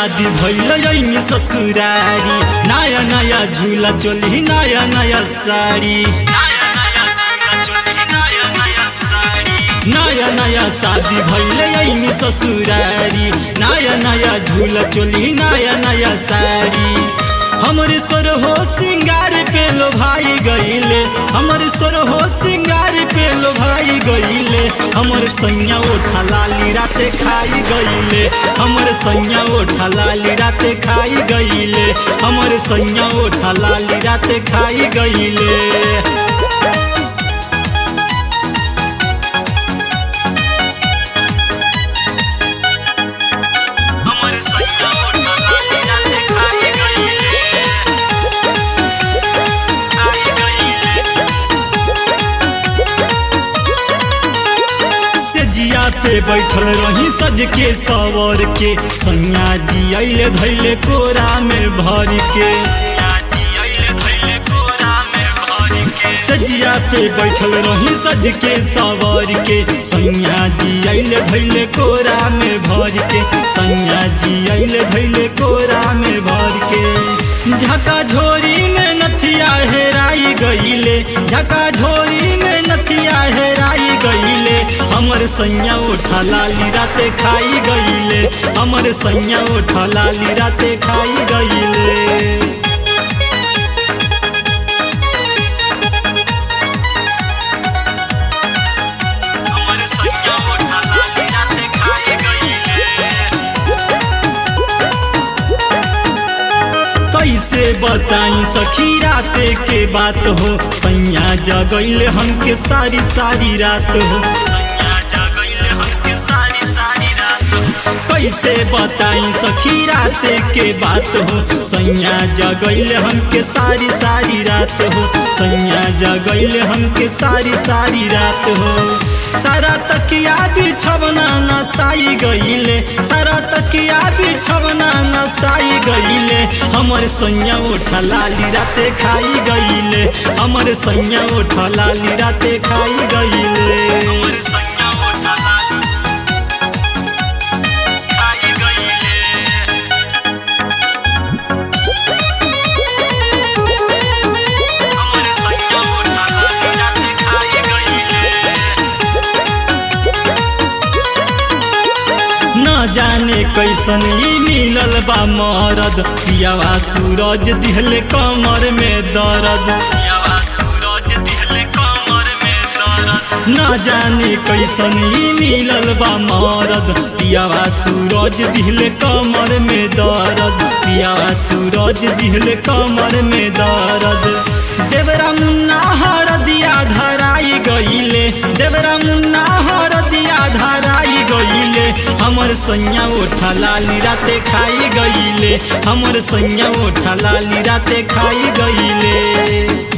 शादी भइल ऐनी ससुरारी नया नया झूला चोली नया नया साड़ी नया नया झूला चोली नया नया साड़ी नया नया शादी भइल ऐनी ससुरारी नया नया झूला चोली नया नया साड़ी हमरे सोर हो सिंगार पे लो भाई गईले हमरे सोर हो सिंगार पे लो भाई गईले हमर सैया ओठा लाली राते खाई गईले हमर सैया ओठा लाली राते खाई गईले हमर सैया ओठा लाली राते खाई गईले हमर सैया ओठा लाली राते खाई गईले खाई गईले से जिया पे बैठल रही सज के सवर के सैया जी अइले धैले कोरा में भर के सजिया पे बैठल रही सज के सवर के सैया जी अइले धैले कोरा में भर के सैया जी अइले धैले कोरा में भर के झका झोरी में नथिया हेराई गईले झका झोरी में नथिया हेराई गईले हमर सैया उठा लाली राते खाई गईले हमर सैया उठा लाली राते खाई गईले हमर सैया उठा लाली राते खाई गईले कैसे बताई सखी राते के बात हो सैया जगैले हमके सारी सारी रात हो सैया जगैले हमके सारी सारी रात हो कैसे बताई सखी राते के बात हो सैया जगैले हमके सारी सारी रात हो सैया जगैले हमके सारी सारी रात हो सारा तकिया बिछवना नसाई गईले सारा तकिया बिछवना नसाई गईले हमर सैया उठा लाली राते खाई गईले हमर सैया उठा लाली राते खाई गईले हमर सैया उठा लाली खाई गईले हमर सैया उठा लाली राते खाई गईले न जाने कैसन ई मिलल बा मरद पियावा सूरज दिहले कमर में दर्द पियावा सूरज दिहले कमर में दर्द न जाने कैसन ई मिलल बा मरद पियावा सूरज दिहले कमर में दर्द पियावा सूरज दिहले कमर में दर्द देवरा मुन्ना हर दिया धराई गईले देवरा मुन्ना हर दिया धराई गईले हमर सैया उठा लाली राते खाई गईले हमर सैया उठा लाली राते खाई गईले